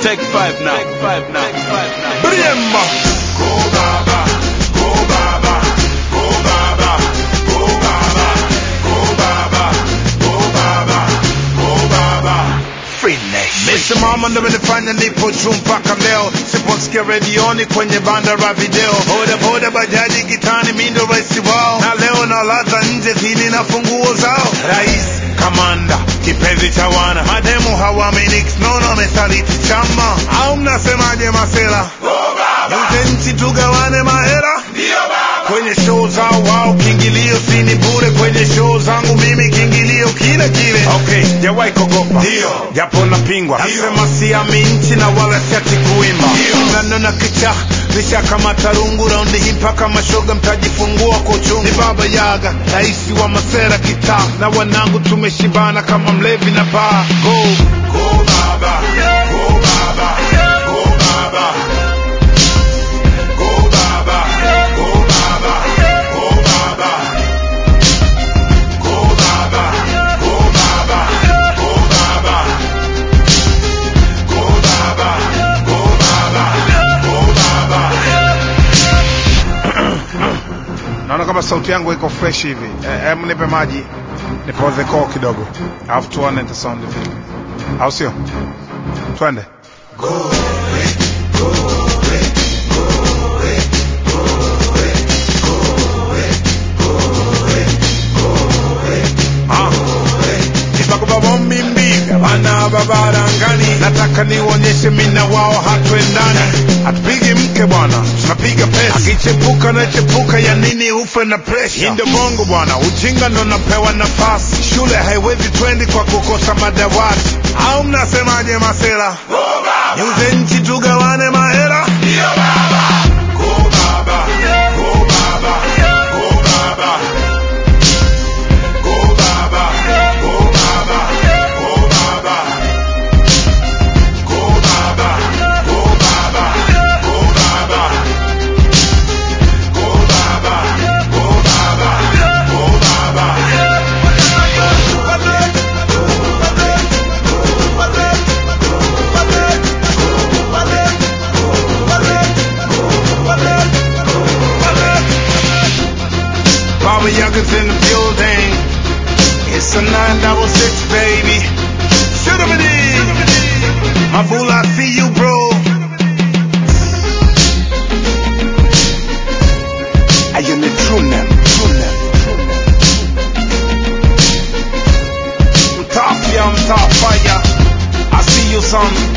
Take five now. Take five now. Take five now. Bremba. Go Baba, go Baba, go Baba, go Baba, go Baba, go Baba, go Baba. Free Nation. Nimesimama ndo imenifanya nipo juu mpaka leo, siposikia redioni kwenye banda la video, boda boda bajaji gitani, mi ndo rais wao, na leo nalaza nje zini na funguo zao. Rais kamanda kipenzi cha wana, mademu hawaaminiki, nono amesaliti chama, au mnasemaje masela? Yote nchi tugawane mahera kwenye show zao wao, kiingilio sini bure. Kwenye show zangu mimi kiingilio kile kile. Okay, jawahi kogopa Ndio. japo napingwa, nasema siami nchi na wala siati kuimba nanona kicha nisha kama tarungu raundi hii mpaka mashoga mtajifungua kwa uchungu. Ni baba Yaga, raisi wa masera kitaa, na wanangu tumeshibana kama mlevi na baa. Go go baba, go baba, go baba. Go Baba, Go Baba, Go Baba. Go Baba, Go Baba, Go Baba. Go Baba, Go Baba, Go Baba. Naona kama sauti yangu iko fresh hivi. Eh, Em, nipe maji nipoze koo kidogo, alafu tuone nita sound vipi, au sio? Twende. Mimbiga bana babarangani, nataka nionyeshe mina wao hatuendani, hatupigi mke bwana, tunapiga pesa. Akichepuka na chepuka, ya nini ufe na presha? Hii ndio bongo bwana, ujinga ndo napewa nafasi. Shule haiwezi twendi kwa kukosa madawati, au mnasemaje masela? Yuze nchi tugawane mahera. Go Baba, Go Baba, Go Baba. Go Baba, Go Baba, Go Baba. Go Baba, Go Baba, Go Baba. Go Baba, Go Baba, Go Baba. Baba Yaga's in the building. It's a 966, baby. Shoot him My fool, I see you, bro. Are you the true name? True name. I'm top, yeah, I'm top fire. I see you, son.